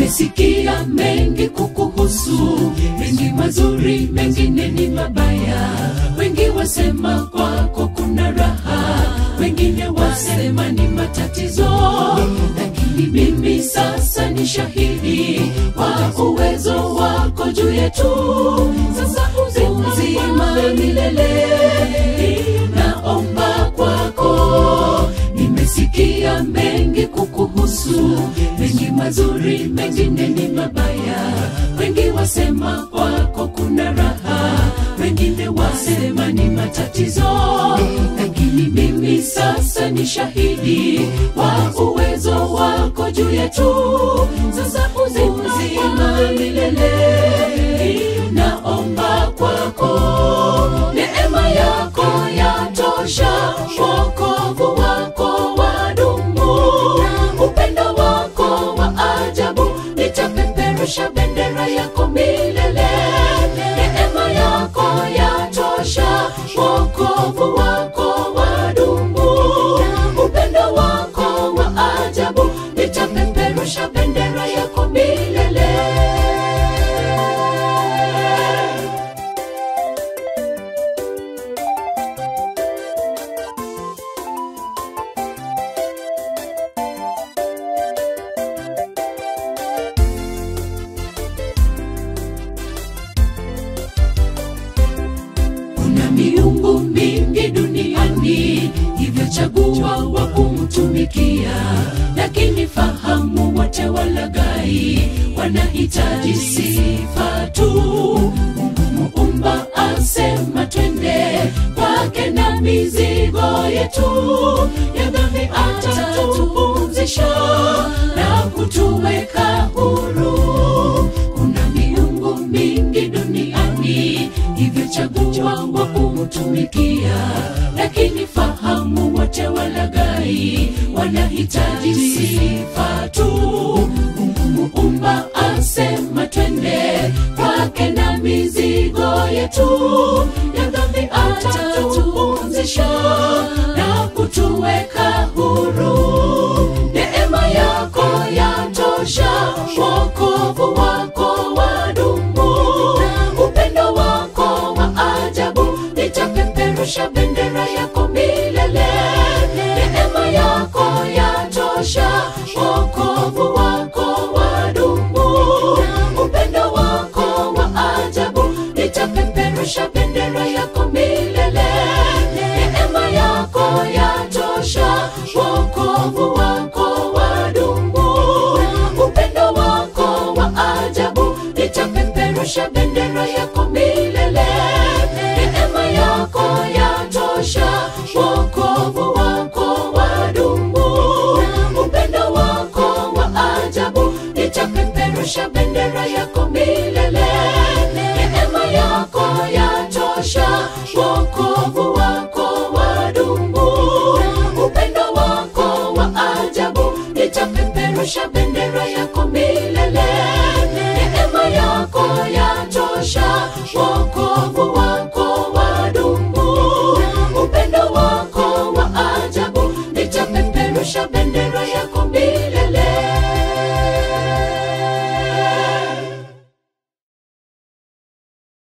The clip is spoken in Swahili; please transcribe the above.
nimesikia mengi kukuhusu, mengi mazuri, mengine ni mabaya. Wengi wasema kwako kuna raha, wengine wasema ni matatizo, lakini mimi sasa ni shahidi wa uwezo wako juu yetu. Sasa uzima milele naomba kwako nimesikia mengi kukuhusu, mengi mazuri, mengine ni mabaya. Wengi wasema kwako kuna raha, wengine wasema ni matatizo, lakini mimi sasa ni shahidi wa uwezo wako juu yetu. Sasa uzima milele naomba kwako, neema yako yatosha, wokovu wako wadumu, upendo wako wa ajabu, nitapeperusha bendera yako milele. Neema yako yatosha, wokovu wako wadumu, upendo wako wa ajabu, nitapeperusha bendera yako milele. Kuna miungu mingi duniani, hivyo chagua wa kumtumikia. Lakini fahamu wote walaghai, wanahitaji sifa tu. Mungu muumba asema twende kwake na mizigo yetu ya dhambi atatupumzisha na kutuweka huru. Kuna miungu mingi duniani, hivyo chagua wa kumtumikia. Lakini fahamu wote walaghai, wanahitaji sifa tu. Mungu muumba asema twende kwake na mizigo yetu ya dhambi atatupumzisha na kutuweka huru. Neema yako yatosha, wokovu wako wadumu, upendo wako wa ajabu, nitapeperusha bendera yako milele. Neema yako yatosha, wokovu wako wadumu, upendo wako wa ajabu, nitapeperusha bendera yako milele. Neema yako yatosha, wokovu wako wadumu, upendo wako wa ajabu, nitapeperusha bendera yako milele. Neema yako yatosha, wokovu wako wadumu, upendo wako wa ajabu, nitapeperusha bendera yako milele. Neema yako yatosha, wokovu wako wadumu, upendo wako wa ajabu, nitapeperusha bendera yako milele. Neema yako yatosha, wokovu wako wadumu, upendo wako wa ajabu, nitapeperusha bendera